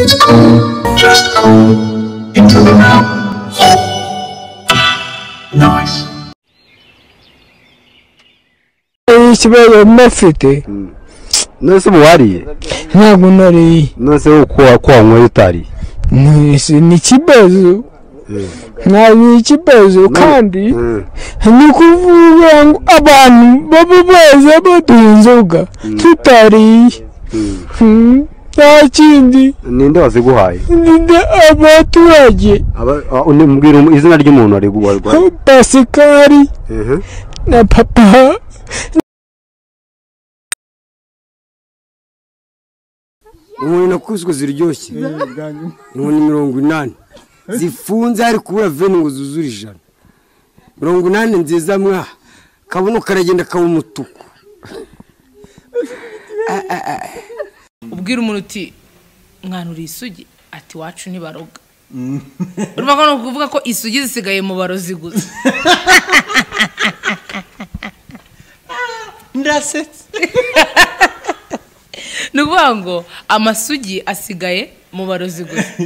Just go into the mountain. Nice. Ese baba mafite none se ubu wariye ntabwo nariye none se uko uko wanyweye utariye mwese ni ikibazo ntabwo ikibazo kandi Mm. ni ukuvuga ngo abantu baba baza baduha inzoga tutariye Mm. Mm, nta kindi ninde waziguhaye ninde abaturage Aba- ah, undi- mbwira um- izina ry'umuntu wariguhaye pasikari na papa inkoni nakubiswe ziryoshye inkoni mirongo inani zifunze hari kubura veni ngo zuzure ijana mirongo inani nziza mwa kabuno karagenda kaba umutuku ubwira umuntu uti mwanura isugi ati wacu ntibaroga urumva ko ni ukuvuga ko isugi zisigaye mu barozi gusa ndasetse ni ukuvuga ngo amasugi asigaye mu barozi gusa